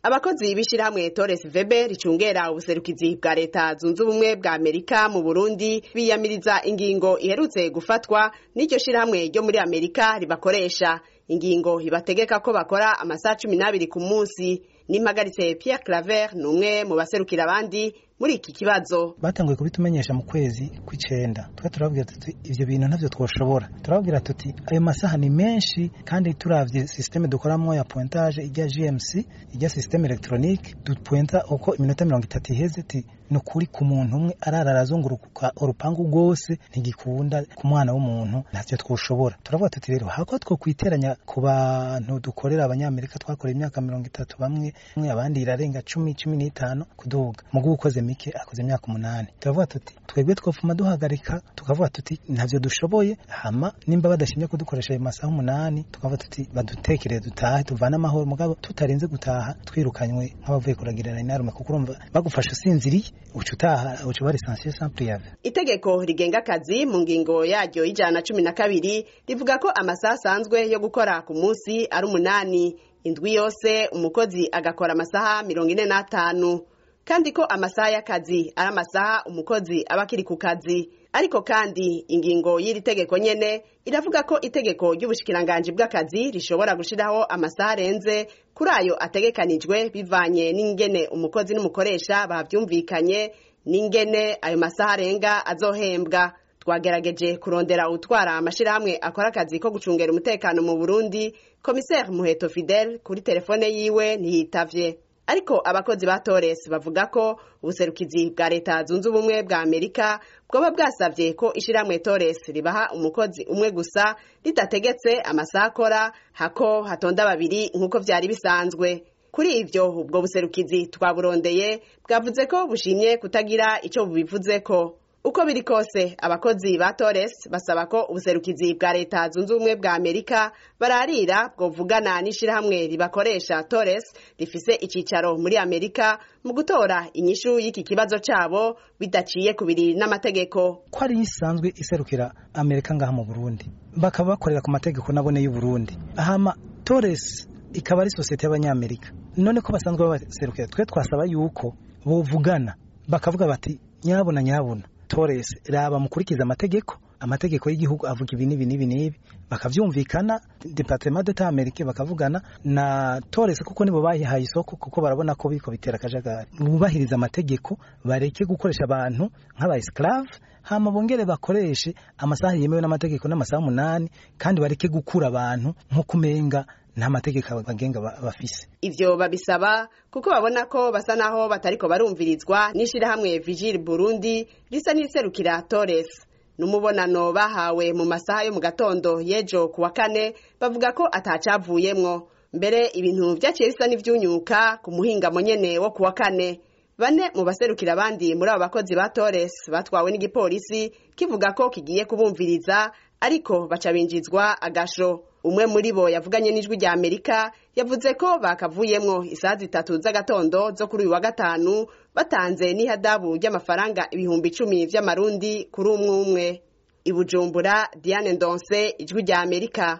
abakozi b'ishirahamwe Torres Weber ricungera ubuserukizi bwa leta zunze ubumwe bwa Amerika mu Burundi biyamiriza ingingo iherutse gufatwa n'iryo shirahamwe ryo muri Amerika ribakoresha ingingo ibategeka ko bakora amasaha cumi n'abiri ku munsi n'impagaritse Pierre Claver ni umwe mu baserukira abandi muri iki kibazo batanguye kubitumenyesha mu kwezi kw'icenda twe turababwira tuti ivyo bintu ntavyo twoshobora turababwira tuti ayo masaha ni menshi kandi turavye systeme dukoramwo ya pointage ijya GMC ijya systeme electronique dupointa uko iminota mirongo itatu iheze ti ni ukuri ku muntu umwe arara arazunguruka urupangu rwose ntigikunda ku mwana w'umuntu ntavyo twoshobora turavuga tuti rero hako two kwiteranya ku bantu dukorera abanyamerika twakoreye imyaka mirongo itatu bamwe abandi irarenga cumi cumi n'itanu kuduga mugu ukoze mike akoze imyaka umunani turavuga tuti twebwe twofuma duhagarika tukavuga tuti ntavyo dushoboye hama nimba badashimye kudukoresha ayo masaha umunani tukavuga tuti badutekere dutahe tuvane amahoro mugabo tutarinze gutaha twirukanywe nk'abavuye kuragirana inarume kuko urumva bagufasha usinziriye uca utaha uca uba lisansiye sans priave itegeko rigenga akazi mu ngingo yaryo y'ijana na cumi na kabiri rivuga ko amasaha asanzwe yo gukora ku munsi ari umunani indwi yose umukozi agakora amasaha mirongo ine n'atanu kandi ko amasaha y'akazi ari amasaha umukozi aba akiri ku kazi ariko kandi ingingo y'iri tegeko nyene iravuga ko itegeko ry'ubushikiranganji bw'akazi rishobora gushiraho amasaha arenze kuri ayo ategekanijwe bivanye n'ingene umukozi n'umukoresha bavyumvikanye n'ingene ayo masaha arenga azohembwa twagerageje kurondera utwara amashirahamwe akora akazi ko gucungera umutekano mu Burundi komiseri Muheto Fidel kuri telefone yiwe ntiyitavye ariko abakozi ba Torres bavuga ko ubuserukizi bwa leta zunze ubumwe bwa Amerika bwoba bwasavye ko ishiramwe Torres ribaha umukozi umwe gusa ridategetse amasaha akora hako hatonda babiri nk'uko vyari bisanzwe kuri ivyo ubwo buserukizi twaburondeye bwavuze ko bushimye kutagira ico bubivuzeko uko biri kose abakozi ba Torres basaba ko ubuserukizi bwa leta zunze ubumwe bwa Amerika bararira bwovugana n'ishirahamwe ribakoresha Torres rifise icicaro muri Amerika mu gutora inyishu y'iki kibazo cabo bidaciye kubiri n'amategeko ko ari isanzwe iserukira Amerika ngaha mu Burundi bakaba bakorera ku mategeko nabone y'u Burundi ahama Torres ikaba ari sosiyete y'abanyamerika none ko basanzwe baserukira twe twasaba yuko bovugana bakavuga bati nyabona nyabona Torres raba mukurikiza amategeko amategeko y'igihugu avuga ibi n'ibi n'ibi n'ibi bakavyumvikana departement d'etat americain bakavugana na Torres kuko nibo bayihaye isoko kuko barabona ko biko bitera akajagari bubahiriza amategeko bareke gukoresha abantu nk'aba esclave hama bongere bakoreshe amasaha yemewe n'amategeko n'amasaha umunani kandi bareke gukura abantu nko kumenga nta mategeko abagenga bafise ivyo babisaba kuko babona ko basa naho batariko barumvirizwa n'ishirahamwe Vigile Burundi risa n'iserukira Torres n'umubonano bahawe mu masaha yo mu gatondo y'ejo kuwa kane bavuga ko atacavuyemwo mbere ibintu vyaciye bisa n'ivyunyuka ku muhingamo nyene wo kuwa kane bane mu baserukira abandi muri abo bakozi ba Torres batwawe n'igipolisi kivuga ko kigiye kubumviriza ariko baca binjizwa agasho umwe muri bo yavuganye n'ijwi rya Amerika yavuze ko bakavuyemwo isaha zitatu z'agatondo zo kuri uyu wa gatanu batanze n'ihadabu ry'amafaranga ibihumbi icumi vy'amarundi kuri umwe umwe i Bujumbura Diane Ndonse ijwi rya Amerika